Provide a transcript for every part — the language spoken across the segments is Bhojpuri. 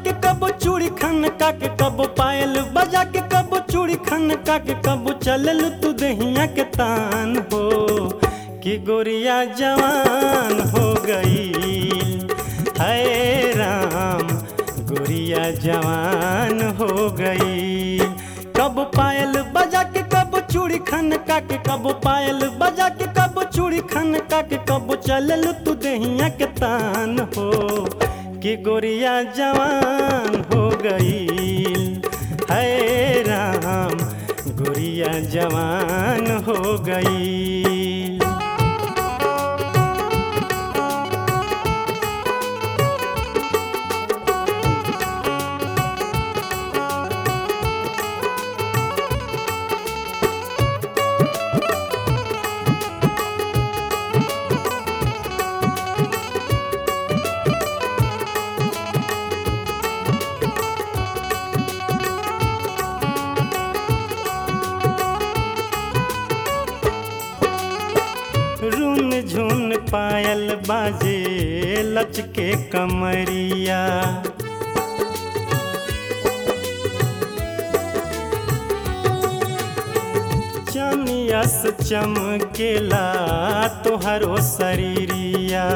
के कब चूड़ी खन का के कब पायल बजा के कब चूड़ी खन का के कब चलल तू दहिया के तान हो कि गोरिया जवान हो गई है राम गोरिया जवान हो गई कब पायल बजा के कब चूड़ी खन का के कब पायल बजा के कब चूड़ी खन का के कब चलल तू दहिया के तान हो कि गोरिया जवान हो गई है राम गोरिया जवान हो गई रुन झुन पायल बाजे लचके कमरिया चनियस चमकेला तोहरो शरीरिया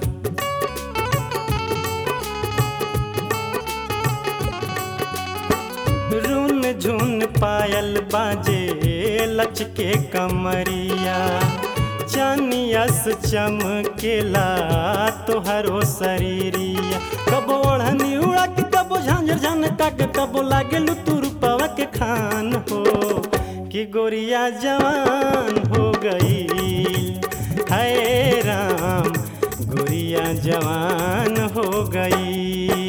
रुन झुन पायल बाजे लचके कमरिया चनियस चमकेला तोहरो शरीरिया कब ओढ़नी उड़ा के कब झांझर झनका के कब लागेलू तू रूपवा के खान हो कि गोरिया जवान हो गई है राम गोरिया जवान हो गई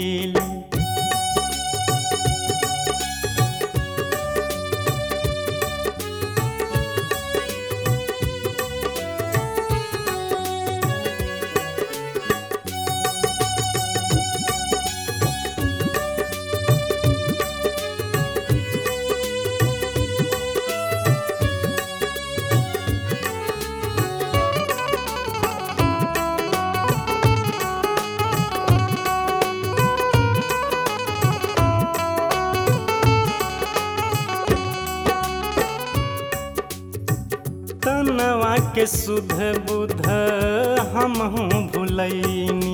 तनवा के सुध बुध हम भुलैनी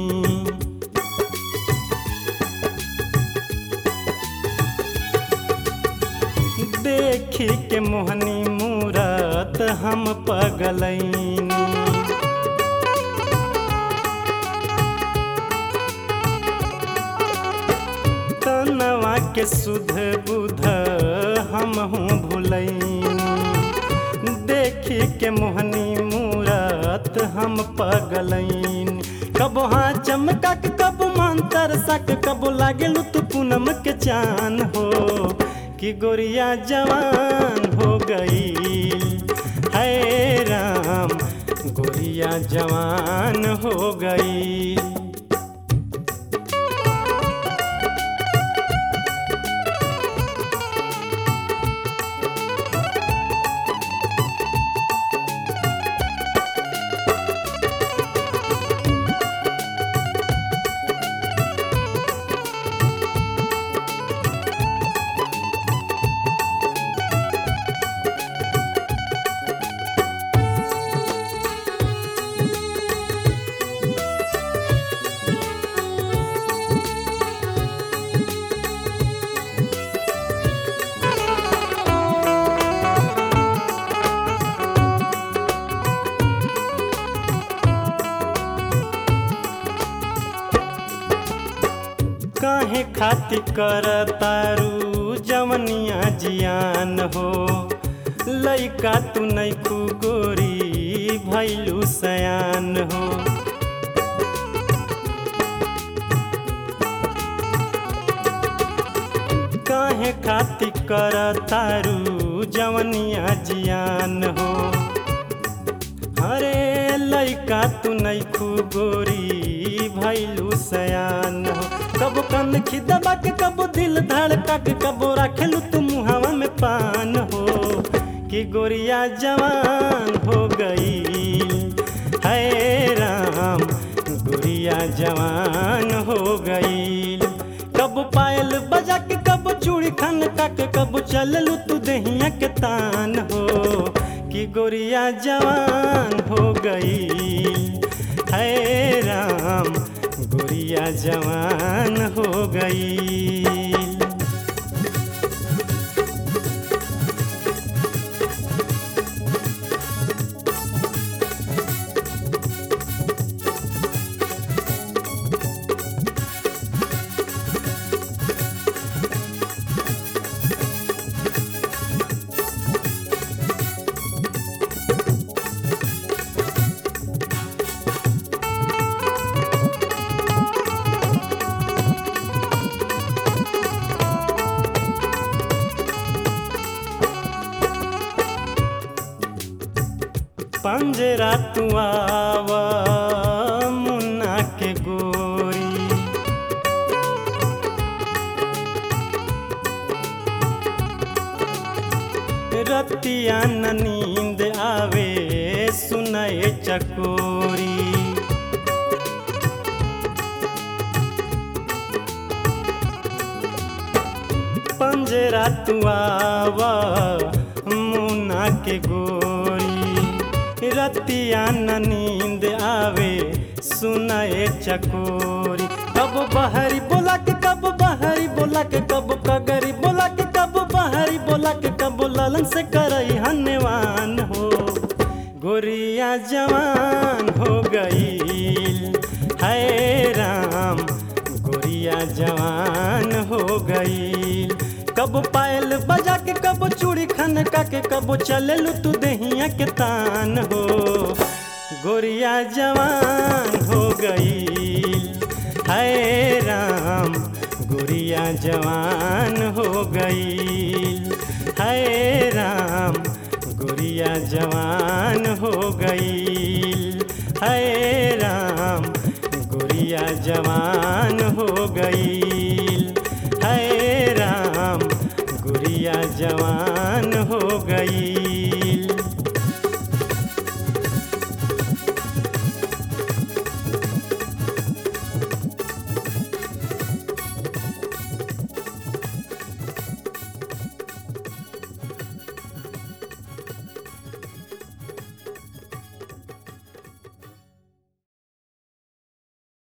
देखी के मोहनी मूरत हम पगलैनी तनवा के सुध बुध हम भुलैनी देखी के मोहनी मूरत हम पगलैन कब हाँ चमका के कब मंतर सक कब लागेलू तू पूनम के चान हो कि गोरिया जवान हो गई है राम गोरिया जवान हो गई काहे खातिर कर तारू जवनिया जियान हो लइका तू नैखू गोरी भैलू सयान हो काहे खातिर कर तारू जवनिया जियान हो अरे लइका तू नैखू गोरी भैलू सयान हो कब कंद खिदबा के कब दिल धड़का के कब रखेलू तू मुहावा में पान हो कि गोरिया जवान हो गई है राम गोरिया जवान हो गई कब पा पायल बजा के कब चूड़ी खन के कब चललू तू दहिया के तान हो कि गोरिया जवान हो गई है राम गोरिया जवान हो गई पंजरा तू आवा मुन्ना के गोरी रतिया न नींद आवे सुनए चकोरी पंजरा तू आवा मुन्ना के गोरी रतिया न नींद आवे सुनाए चकोरी कब बहरी बोला के कब बहरी बोला के कब कगरी बोला के कब बहरी बोला के कब ललन से करई हनवान हो गोरिया जवान हो गई है राम गोरिया जवान हो गई कब पायल बजा के कब चूड़ी खन के कब चललू तू दहिया के तान हो गोरिया जवान हो गई है राम गोरिया जवान हो गई है राम गोरिया जवान हो गई है राम गोरिया जवान हो गई है राम गुड़िया जवान हो गई